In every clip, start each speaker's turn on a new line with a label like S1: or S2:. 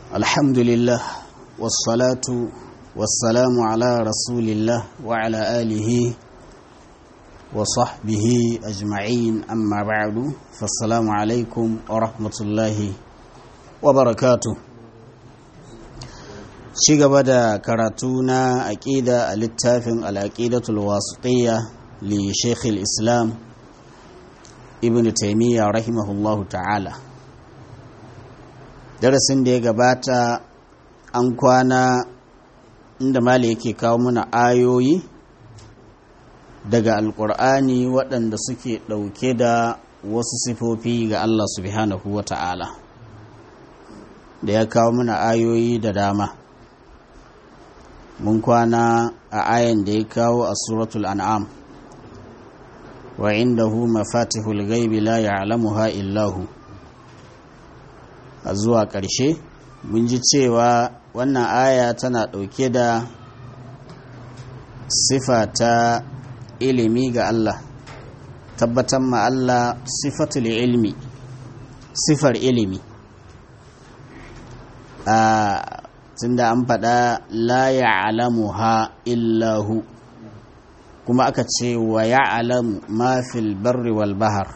S1: الحمد لله والصلاة والسلام على رسول الله وعلى آله وصحبه أجمعين أما بعد فالسلام عليكم ورحمة الله وبركاته شيغا بدا كراتونا أكيدا الاتفاق الأكيدة الواسطية لشيخ الإسلام ابن تيمية رحمه الله تعالى darasin da ya gabata an kwana inda mali yake kawo mana ayoyi daga alkur'ani waɗanda suke ɗauke da wasu sifofi ga Allah subhanahu wa ta'ala da ya kawo mana ayoyi da dama mun kwana a ayan da ya kawo a suratul an'am wa indahu mafatihul ghaibi la ya'lamuha illahu a zuwa ƙarshe mun ji cewa wannan aya tana ɗauke da sifa ta ilimi ga Allah tabbatar ma Allah sifatul ilmi sifar ilimi a tunda an faɗa la ya'lamuha illahu kuma aka ce wa ya'lamu ma fil barri wal bahar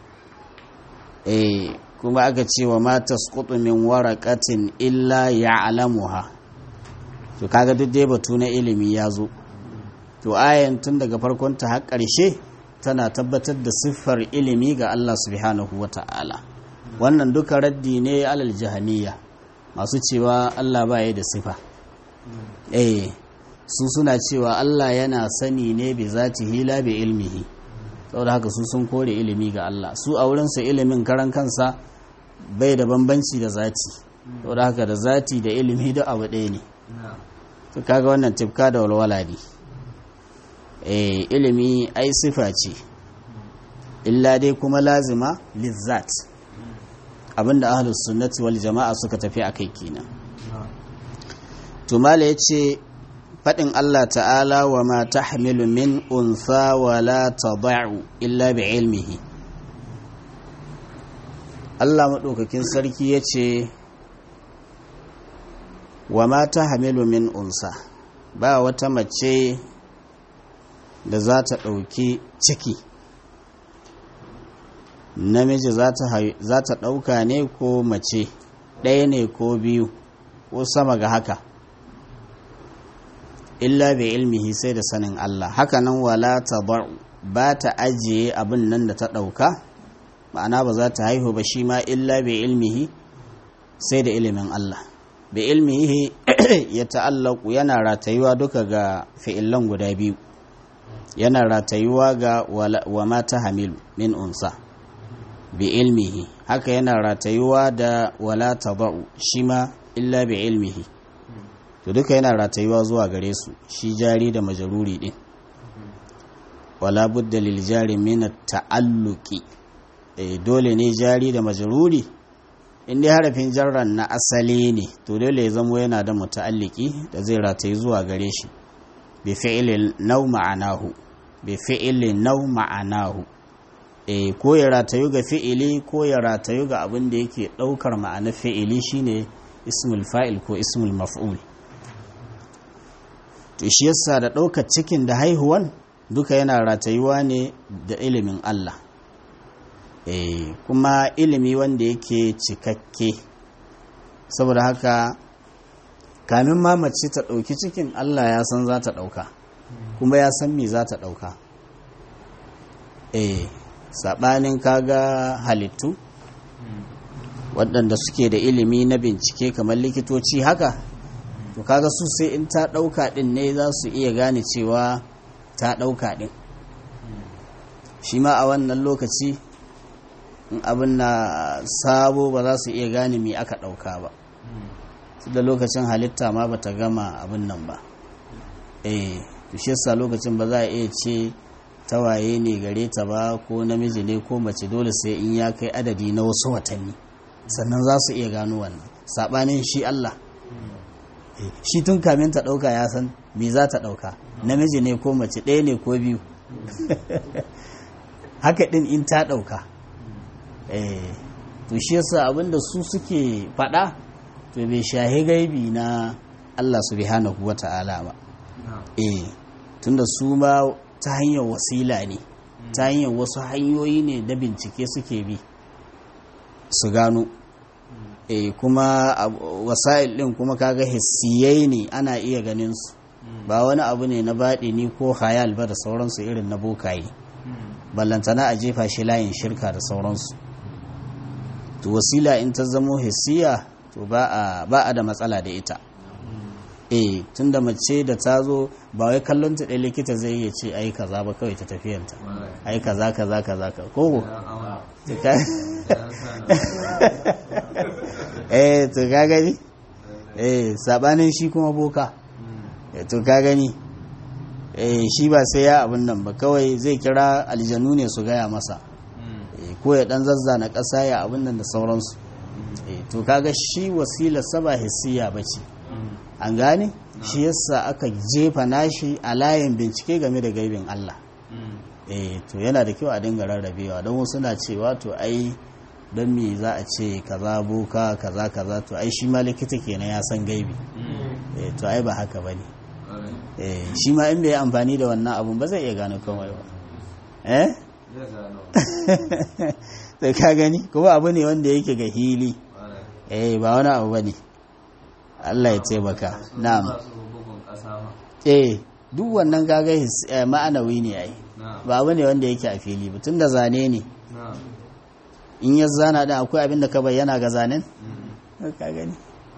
S1: eh kuma aka ce wa mata min waraqatin illa ya'lamuha to kaga duk dai batu na ilimi ya zo to ayan tun daga farkon ta har ƙarshe tana tabbatar da siffar ilimi ga Allah subhanahu wata'ala wannan duka raddi ne alal jahaniya masu cewa Allah ba da sifa eh su suna cewa Allah yana sani ne bi zatihi la bi ilmihi saboda haka su sun kore ilimi ga Allah su a wurinsa ilimin karan kansa bai da bambanci da zati saboda haka da zati da ilimi da abu ɗaya ne to kaga wannan tifka da walwala ne eh ilimi ai sifa ce illa dai kuma lazima lizzat abinda ahlus sunnati wal jama'a suka tafi akai kenan to mala yace fadin Allah ta'ala wa ma tahmilu min untha wa la tad'u illa bi ilmihi Allah maɗaukakin sarki ya ce wa mata hamilu min unsa ba wata mace da za ta ɗauki ciki namiji za ta ɗauka ne ko mace ɗaya ne ko biyu ko sama ga haka illa bai ilmihi sai da sanin Allah hakanan wala ta ba ta ajiye abin nan da ta ɗauka ma'ana ba za ta haihu ba shi ma illa bai ilmihi sai da ilimin Allah bai ilmihi ya ta'allaku yana ratayuwa duka ga fi'illan guda biyu yana ratayuwa ga wa mata hamilu min unsa bi ilmihi haka yana ratayuwa da wala taba'u shi ma illa bi ilmihi to duka yana ratayuwa zuwa gare su shi jari da majaruri din wala budda lil jari min ta'alluqi e, dole ne jari da majaruri inda harafin jarran na asali ne to dole ya zamo yana da muta'alliki da zai rataye zuwa gare shi bi fi'ilin nau ma'anahu bi fi'ilin nau ma'anahu e, ko ya ratayu ga fi'ili ko ya ratayu ga abin da yake daukar ma'ana fi'ili shine ismul fa'il ko ismul maf'ul to shi yasa da daukar cikin da haihuwan duka yana ratayuwa ne da ilimin Allah e, kuma ilimi wanda yake cikakke saboda haka kamin ma mace ta ɗauki cikin Allah ya san za ta ɗauka kuma ya san me za ta ɗauka e, saɓanin kaga halittu waɗanda suke da ilimi na bincike kamar likitoci haka to kaga su sai in ta ɗauka ɗin ne za su iya gane cewa ta ɗauka ɗin shi ma a wannan lokaci in abin na sabo ba za su iya gane me aka ɗauka ba da lokacin halitta ma ba ta gama abin nan ba eh shi yasa lokacin ba za a iya ce tawaye ne gare ta ba ko namiji ne ko mace dole sai in ya kai adadi na wasu watanni sannan za su iya gano wannan saɓanin shi Allah shi tun kamin ta ɗauka ya san me za ta ɗauka namiji ne ko mace ɗaya ne ko biyu haka ɗin in ta ɗauka to shi yasa abinda su suke faɗa to bai shahi gaibi na Allah subhanahu wa ta'ala ba eh tunda su ma ta hanyar wasila ne ta hanyar wasu hanyoyi ne da bincike suke bi su gano eh kuma wasa'il din kuma kaga hissiyai ne ana iya ganin su ba wani abu ne na baɗi ni ko hayal ba da sauransu irin na bokaye ballantana a jefa shi layin shirka da sauransu to wasila in ta zamo hissiya to ba a da matsala da ita eh tunda mace da ta zo ba wai kallon ta ɗaya likita zai iya ce ai kaza ba kawai ta tafiyanta ai kaza kaza kaza ka kogo eh to ka gani eh sabanin shi kuma boka eh to ka gani eh shi ba sai ya abin nan ba kawai zai kira aljanu ne su gaya masa ko ya dan zazzana ƙasa ya abin nan da sauransu to kaga shi wasilar saba hissiya bace an gane shi yasa aka jefa nashi a layin bincike game da gaibin Allah eh to yana da kyau a dinga rarrabewa don wasu na cewa to ai don me za a ce kaza boka kaza kaza to ai shi ma likita kenan ya san gaibi eh to ai ba haka bane eh shi ma in bai amfani da wannan abun ba zai iya gano komai ba eh sai ka gani kuma abu ne wanda yake ga hili eh ba wani abu bane Allah ya taimaka na'am eh duk wannan kaga ma'anawi ne ai ba abu ne wanda yake a fili ba tunda zane ne in ya zana din akwai abin da ka bayyana ga zanen ka gani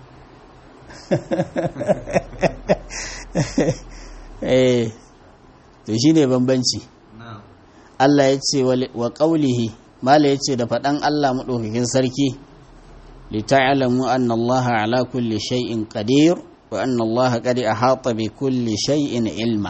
S1: eh to shine bambanci Allah ya ce wa qaulihi mala ya ce da faɗan Allah maɗaukakin sarki lita'alamu anna Allah ala kulli shay'in qadir wa anna Allah qad ahata bi kulli shay'in ilma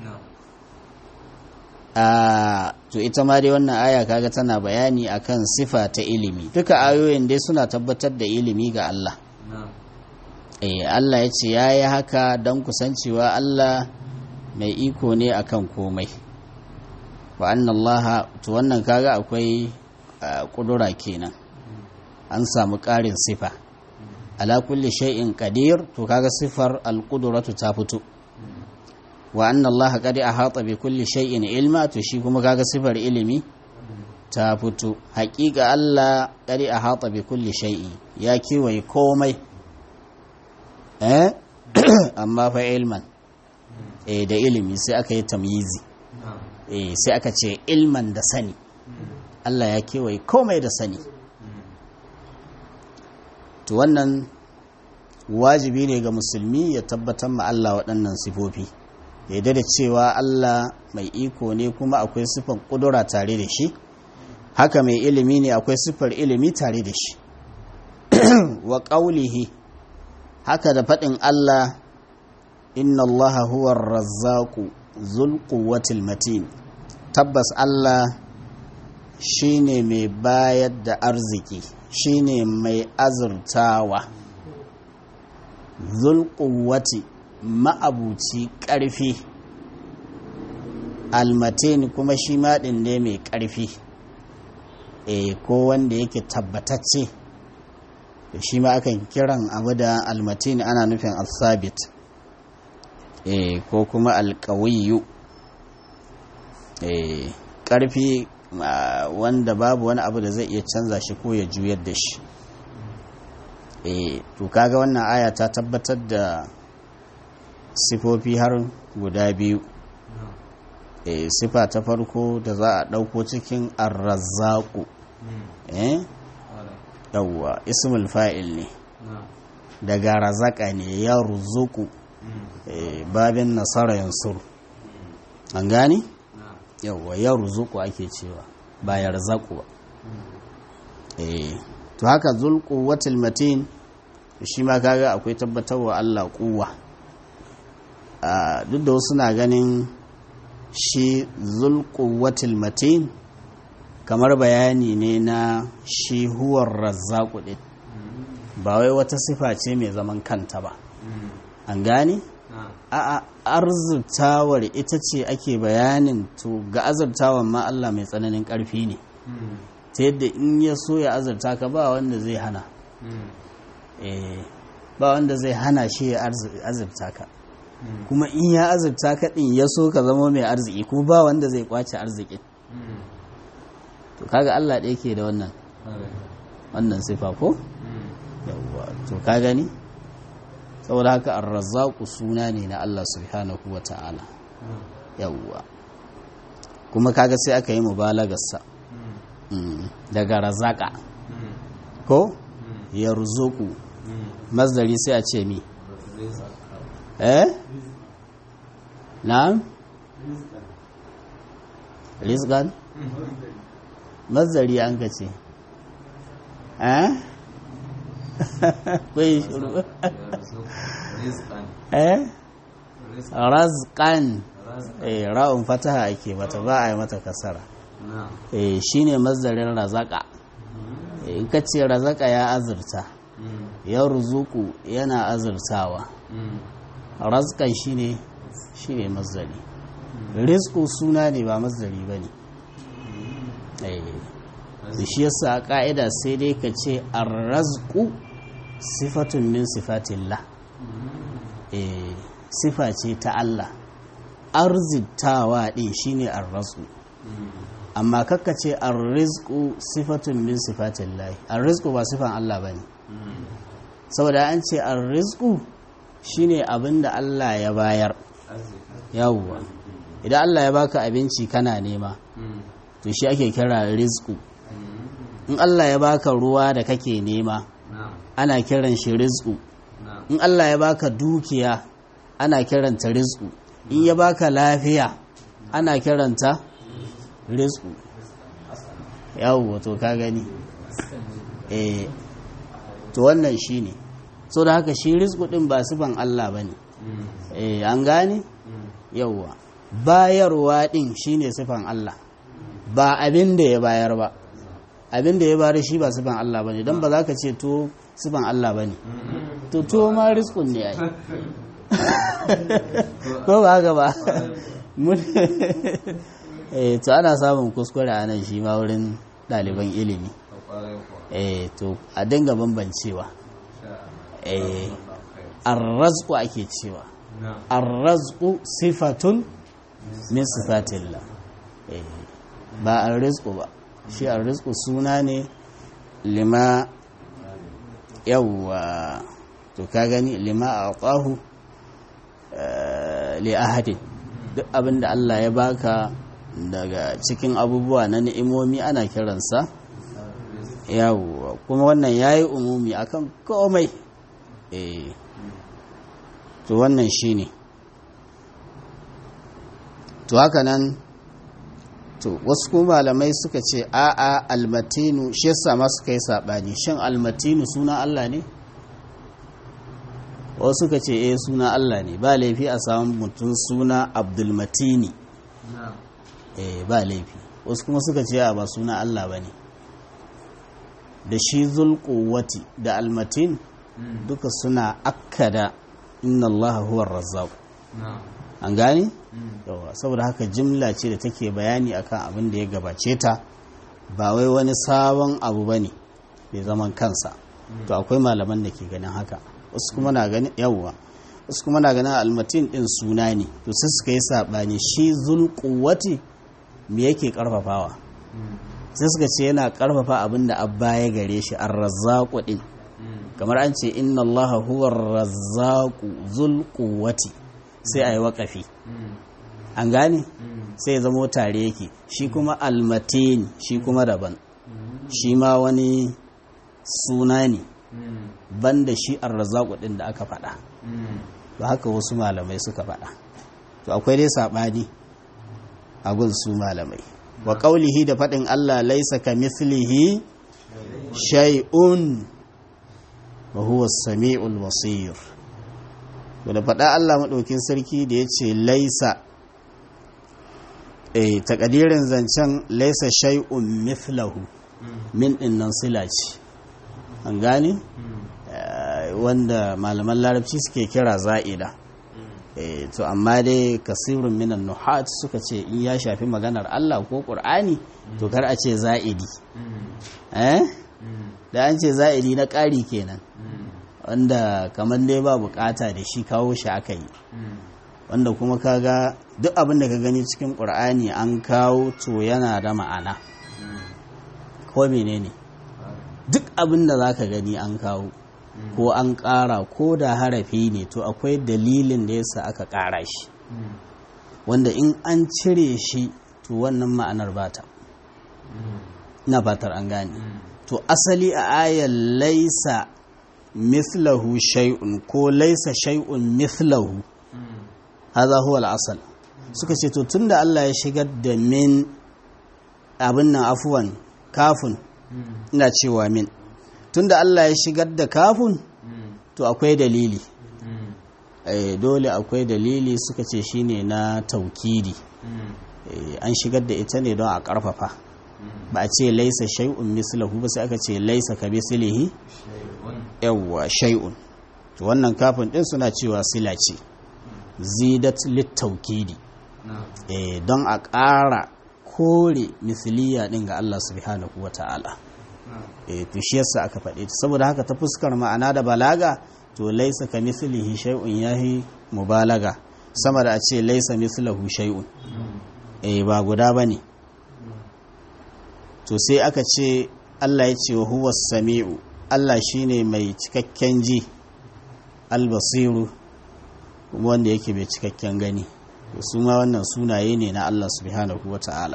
S1: a to ita ma dai wannan aya kaga tana bayani akan sifa ta ilimi duka ayoyin dai suna tabbatar da ilimi ga Allah eh Allah ya ce yayi haka don kusancewa Allah mai iko ne akan komai wa anna Allah to wannan kaga akwai kudura kenan an samu ƙarin sifa ala kulli shay'in qadir to kaga sifar al-qudratu ta fito wa anna allaha qad ahata bi kulli shay'in ilma to shi kuma kaga sifar ilimi ta fito haƙiƙa Allah qad ahata bi kulli shay'in ya kiwaye komai eh amma fa ilman eh da ilimi sai aka yi tamyizi eh sai aka ce ilman da sani Allah ya kewaye komai da sani to wannan wajibi ne ga musulmi ya tabbatar ma Allah waɗannan sifofi ya da cewa Allah mai iko ne kuma akwai sifar ƙudura tare da shi haka mai ilimi ne akwai sifar ilimi tare da shi wa ƙaulihi haka da faɗin Allah inna Allah huwa razzaku zul matin tabbas Allah shine mai bayar da arziki shine mai azurtawa zulƙuwati ma'abuci ƙarfi almatin kuma shi maɗin ne mai ƙarfi e ko wanda yake tabbatacce shi ma akan kiran abu da almatin ana nufin al-sabit e ko kuma alƙawiyu e ƙarfi wanda babu wani abu da zai iya canza shi ko ya juyar da shi e to kaga wannan aya ta tabbatar da sifofi har guda biyu e sifa ta farko da za a ɗauko cikin arrazzaku eh yawwa ismul fa'il ne daga razaka ne ya ruzuku babin nasara yansur an gani yawwa ya ruzuku ake cewa ba ya razaku ba eh to haka zulqu watil matin shi ma kaga akwai tabbatarwa Allah kuwa duk da wasu na ganin shi zulqu watil matin kamar bayani ne na shi huwar razzaku din ba wai wata sifa ce mai zaman kanta ba an gane a arzurtawar ita ce ake bayanin to ga azurtawan ma Allah mai tsananin ƙarfi ne ta yadda in ya so ya azurta ka ba wanda zai hana ba wanda zai hana shi ya azurta ka kuma in ya azurta ka din ya so ka zama mai arziki kuma ba wanda zai kwace arzikin to kaga Allah ɗaya ke da wannan wannan sifa ko yawwa to ka gani saboda haka ar-razzaqu suna ne na Allah subhanahu wata'ala yawwa kuma kaga sai aka yi mubalagarsa daga razaka ko yarzuqu masdari sai a ce mi eh na'am rizqan masdari an ka ce eh kai shuru eh razqan eh ra'un fataha ake mata ba a yi mata kasara eh shine mazdarin razaka in ka ce razaka ya azurta ya ruzuku yana azurtawa razqan shine shine mazdari rizqu suna ne ba mazdari bane eh da shi yasa a ka'ida sai dai ka ce arrazqu sifatun min sifatillah eh sifa ce ta Allah arzitawa ɗin shine arrazqu amma kakka ce arrizqu sifatun min sifatin lahi arrizqu ba sifan Allah bane saboda an ce arrizqu shine abin da Allah ya bayar yawwa idan Allah ya baka abinci kana nema to shi ake kira rizqu in Allah ya baka ruwa da kake nema ana kiran shi rizqu in Allah ya baka dukiya ana kiranta rizqu in ya baka lafiya ana kiranta rizku yawo to ka gani eh to wannan shine so da haka shi rizku din ba sifan Allah bane eh an gane yawa bayarwa din shine sifan Allah ba abin da ya bayar ba abin da ya bayar shi ba sifan Allah bane dan ba za ka ce to sifan Allah bane to to ma rizkun ne ai ko ba haka ba eh to ana samun kuskure a nan shi ma wurin ɗaliban ilimi eh to a dinga bambancewa eh arrazku ake cewa arrazku sifatun min sifatillah eh ba arrizku ba shi arrizku suna ne lima yawwa to ka gani lima a ƙwahu li ahadin duk abin da Allah ya baka daga cikin abubuwa na ni'imomi ana kiransa yawo kuma wannan yayi umumi akan komai eh to wannan shine to haka nan to wasu kuma malamai suka ce a'a almatinu shi yasa ma suka yi sabani shin almatinu suna Allah ne wasu suka ce eh suna Allah ne ba laifi a samun mutum suna abdulmatini eh ba laifi wasu kuma suka ce ba suna Allah ba ne da shi zulkuwati da almatin duka suna akkada inna Allah huwa razzaq an gane yawa saboda haka jimla ce da take bayani akan abin da ya gabace ta ba wai wani sabon abu bane bai zaman kansa to akwai malaman da ke ganin haka wasu kuma na ganin yawwa wasu kuma na ganin almatin din suna ne to sai suka yi sabani shi zulquwati me yake karfafawa sai suka ce yana karfafa abin da abba ya gare shi ar-razzaqu din kamar an ce inna allaha huwa ar-razzaqu zulquwati sai ayi waƙafi an gane sai ya zamo tare yake shi kuma almatin shi kuma daban shi ma wani suna ne banda shi arrazaku din da aka faɗa to haka wasu malamai suka faɗa to akwai dai saɓani a gun su malamai wa ƙaulihi da faɗin Allah laisa ka mislihi shay'un wa huwa sami'ul basir to da faɗa Allah maɗaukin sarki da ya ce laisa eh takadirin zancen laisa shay'un mithlahu min ɗin nan sila ce an gane wanda malaman larabci suke kira za'ida to amma dai kasirun minan nuhat suka ce in ya shafi maganar Allah ko ƙur'ani to kar a ce za'idi eh da an ce za'idi na ƙari kenan wanda kamar dai ba bukata da shi kawo shi aka yi wanda kuma kaga duk abin da ka gani cikin ƙur'ani an kawo to yana da ma'ana ko menene duk abin da za ka gani an kawo ko an ƙara ko da harafi ne to akwai dalilin da yasa aka ƙara shi wanda in an cire shi to wannan ma'anar bata ina fatar an gane to asali a ayar laisa mithlahu shay'un ko laisa shay'un mithlahu hadha huwa al-asal suka ce to tunda Allah ya shigar da min abin nan afuwan kafin ina cewa min tunda Allah ya shigar da kafin to akwai dalili eh dole akwai dalili suka ce shine na taukidi eh an shigar da ita ne don a karfafa ba a ce laisa shay'un mislahu ba sai aka ce laisa ka mislihi yawwa shay'un to wannan kafin din suna cewa sila ce zidat littaukidi eh don a ƙara kore misliya din ga Allah subhanahu wata'ala eh to shi yasa aka faɗe ta saboda haka ta fuskar ma'ana da balaga to laisa ka mislihi shay'un yahi mubalaga sama da a ce laisa mislahu shay'un eh ba guda bane to sai aka ce Allah ya ce wa huwa sami'u Allah shine mai cikakken ji albasiru wanda yake mai cikakken gani su ma wannan sunaye ne na Allah subhanahu wa ta'ala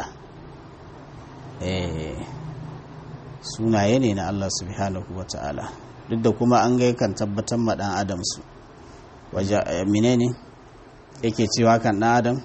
S1: eh sunaye ne na Allah subhanahu wa ta'ala duk da kuma an gai kan tabbatar ma dan adam su waje menene yake cewa kan dan adam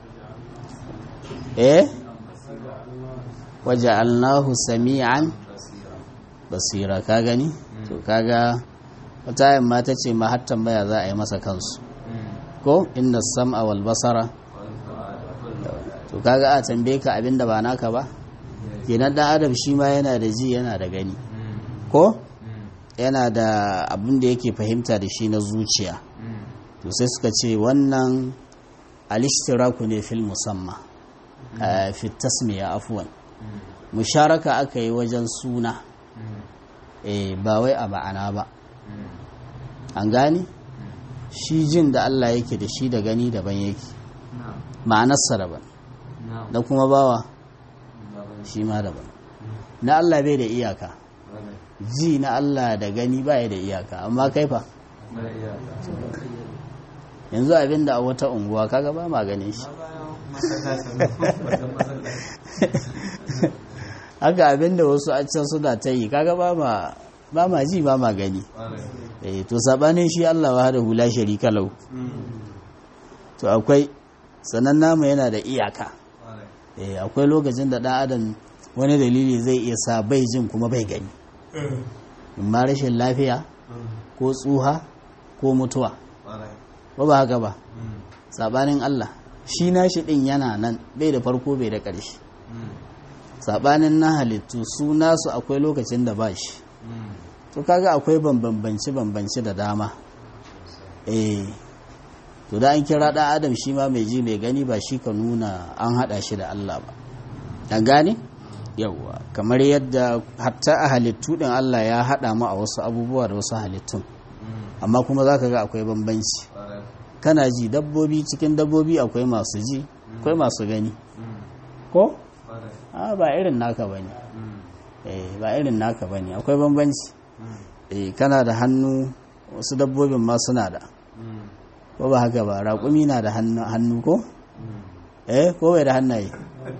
S1: eh waje allahu sami'an basira ka gani to kaga wata yamma ta ce ma har tambaya za a yi masa kansu ko inda sam'a wal basara to kaga a tambaye ka abinda ba naka ba kenan dan adam shi ma yana da ji yana da gani ko yana da abin da yake fahimta da shi na zuciya to sai suka ce wannan alishtiraku ne fil musamma fi tasmiya afwan musharaka aka yi wajen suna ba wai a ma'ana ba an gani shi jin da Allah yake da shi da gani daban yake ma'anarsa daban da kuma bawa shi ma daban na Allah bai da iyaka ji na Allah da gani baya da iyaka amma kaifa yanzu abinda a wata unguwa kaga ba ma ganin shi haka abinda wasu a can suna ta yi kaga ba ma ji ba ma gani eh to sabanin shi Allah wa da hula sharika lau to akwai sanan namu yana da iyaka eh akwai lokacin da dan adam wani dalili zai iya sa bai jin kuma bai gani ma rashin lafiya ko tsuha ko mutuwa ba ba haka ba sabanin Allah shi nashi din yana nan bai da farko bai da ƙarshe sabanin na halittu su nasu akwai lokacin da ba shi to kaga akwai bambance bambance da dama eh to da an kira ɗan adam shi ma mai ji mai gani ba shi ka nuna an haɗa shi da Allah ba an gane yawwa kamar yadda hatta a halittu ɗin Allah ya haɗa mu a wasu abubuwa da wasu halittun amma kuma za ka ga akwai bambanci kana ji dabbobi cikin dabbobi akwai masu ji akwai masu gani ko? a ba irin naka ba ne ba irin naka ba ne akwai bambanci kana da hannu wasu dabbobin ma suna da ko ba haka ba raƙumi na da hannu ko? eh ko bai da hannaye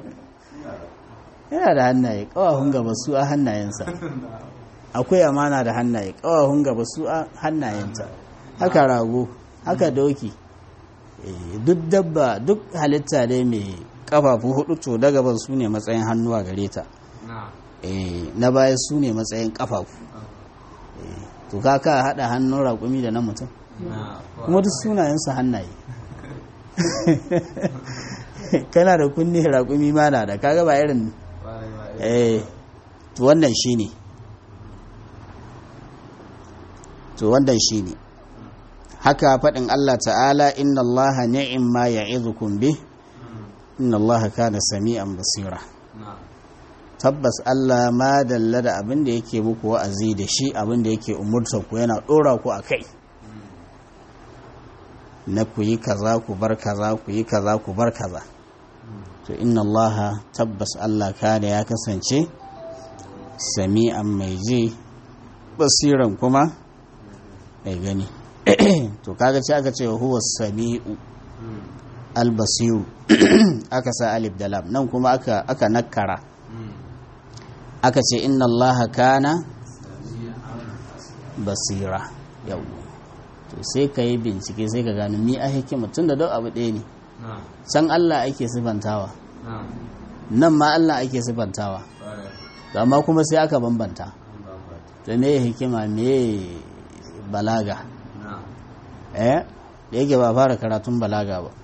S1: yana da hannaye ƙawahun gaba su a hannayensa akwai amana da hannaye ƙawahun gaba su a hannayenta haka rago haka doki duk dabba duk halitta dai mai kafafu hudu to da gaban su ne matsayin hannuwa gare ta na baya su ne matsayin kafafu to kaka hada hannun raƙumi da na mutum kuma duk sunayensu hannaye kana da kunne raƙumi ma na da kaga ba irin eh to wannan shine to wannan shine haka faɗin Allah ta'ala inna Allah ni'im ma ya'idukum bih inna Allah kana sami'an basira tabbas Allah ma dalla da abin da yake muku wa'azi da shi abin da yake umurta ku yana dora ku a kai na ku yi kaza ku bar kaza ku yi kaza ku bar kaza to inna Allah tabbas Allah kada ya kasance sami'an mai ji basiran kuma mai gani to kaga ce aka ce huwa sami'u albasiru aka sa alif da lam nan kuma aka aka nakara aka ce inna allaha kana basira yau to sai ka yi bincike sai ka gano ni a hikima tun da duk abu ɗaya ne can allah ake sifantawa nan ma allah ake sifantawa amma kuma sai aka bambanta to me hikima me balaga eh da yake ba fara karatun balaga ba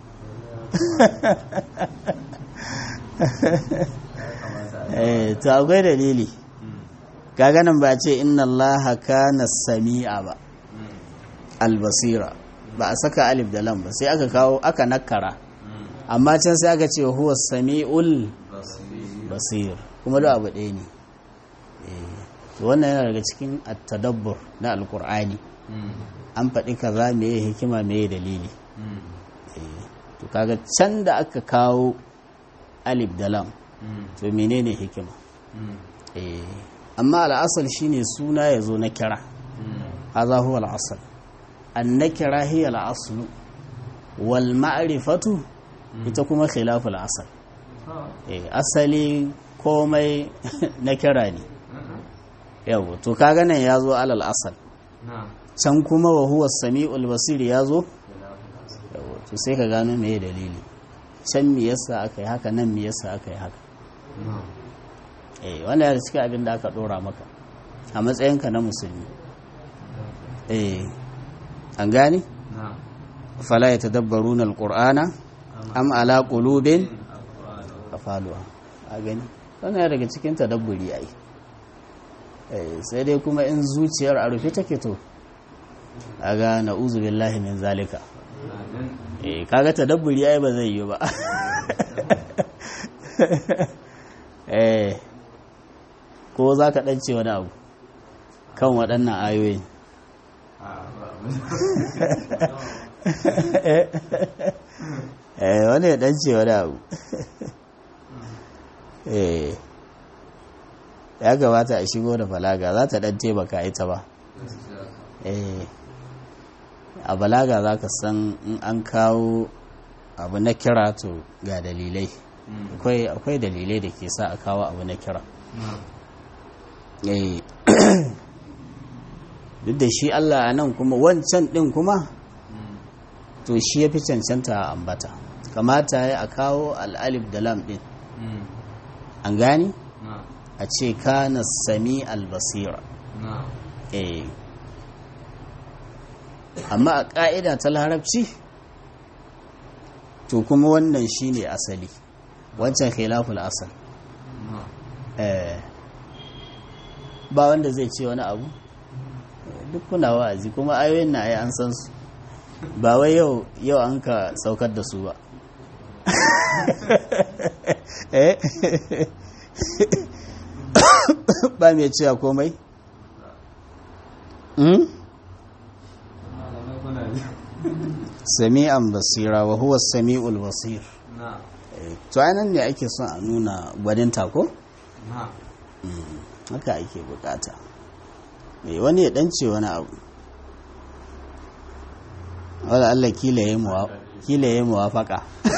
S1: eh to akwai dalili kaga nan ba ce inna allaha kana sami'a ba albasira ba a saka alif da lam ba sai aka kawo aka nakara amma can sai aka ce huwa sami'ul basir kuma da abu ɗaya ne to wannan yana daga cikin at-tadabbur na alqur'ani an faɗi kaza meye hikima meye dalili to kaga can da aka kawo alif da lam to menene hikima amma al'asal shine suna ya zo na kira haza huwa al'asal an na kira hiya al'aslu wal ma'rifatu ita kuma khilafu al'asal asali komai na kira ne yau to kaga nan ya zo alal asal can kuma wa huwa sami'ul basir ya zo to sai ka gano me dalili can me yasa aka yi haka nan me yasa aka yi haka eh wanda ya cikin abin da aka dora maka a matsayinka na musulmi eh an gani fala ya tadabbaru na alƙur'ana am ala qulubin afaluwa a gani wannan ya daga cikin tadabburi ai sai dai kuma in zuciyar a rufe take to aga na'uzu billahi min zalika eh kaga tadabburi ai ba zai yi ba eh ko za ka ɗance wani abu kan waɗannan ayoyin eh wani ya ɗance wani abu eh ya gabata a shigo da balaga za ta ɗan taimaka ita ba eh a balaga za ka san in an kawo abu na kira to ga dalilai akwai dalilai da ke sa a kawo abu na kira duk da shi Allah a nan kuma wancan ɗin kuma to shi ya fi cancanta a ambata kamata ya a kawo al'alif da lam ɗin an gani a ce kana sami albasira amma a ƙa'ida ta larabci to kuma wannan shi ne asali wancan khilaful asal ba wanda zai ce wani abu duk kuna wa'azi kuma ayoyin na ai an san su ba wai yau yau an ka saukar da su ba ba mai cewa komai sami'an basira wa huwa sami'ul basir to anan ne ake son a nuna gwaninta ko? haka ake bukata mai wani ya dance wani abu wadda Allah kila ya yi muwafaka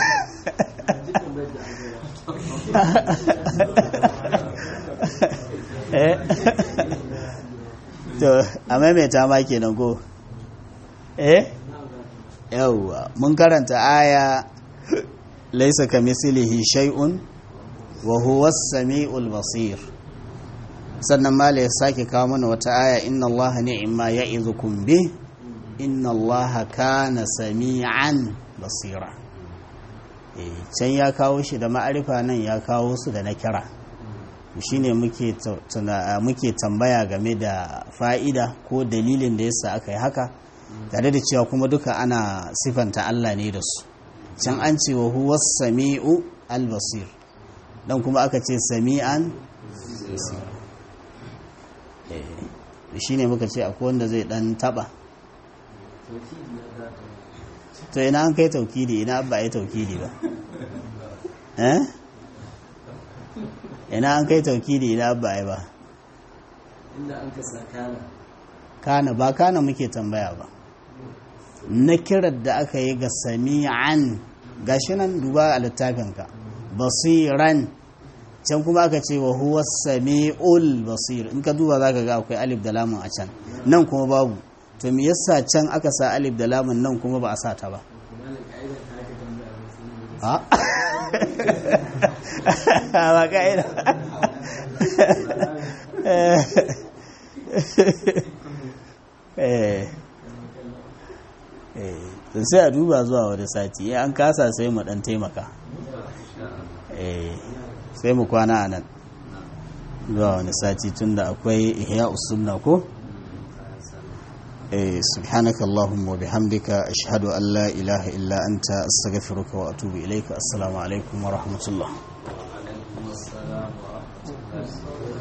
S1: to a maimaita ma kenan ko eh yawwa mun karanta aya laisa ka mislihi shay'un wa huwa as-sami'ul basir sannan mala ya sake kawo mana wata aya inna allaha ni'ma ya'izukum bi inna allaha kana sami'an basira can ya kawo shi da ma'arifa nan ya kawo su da na kira shine muke muke tambaya game da fa'ida ko dalilin da yasa aka yi haka tare da cewa kuma duka ana sifanta Allah ne da su can an ce wa huwa sami'u al-basir dan kuma aka ce sami'an shi ne muka ce akwai wanda zai dan taba to ina an kai taukidi ina ba ya taukidi ba eh ina an kai taukidi ina ba ya ba
S2: inda an kasa kana
S1: kana ba kana muke tambaya ba na kirar da aka yi ga sami'an gashi nan duba a littafinka basiran can kuma aka ce wa huwa sami'ul basir in ka duba za ka ga akwai alif da lamun a can nan kuma babu to me yasa can aka sa alif da lamun nan kuma ba a sa ta ba ba ka'ida sai a duba zuwa wani sati ya an kasa sai mu dan taimaka sai mu kwana a nan zuwa wani sati tunda akwai ihya usunna ko سبحانك اللهم وبحمدك أشهد أن لا إله إلا أنت أستغفرك وأتوب إليك السلام عليكم ورحمة الله
S2: وعليكم السلام ورحمة الله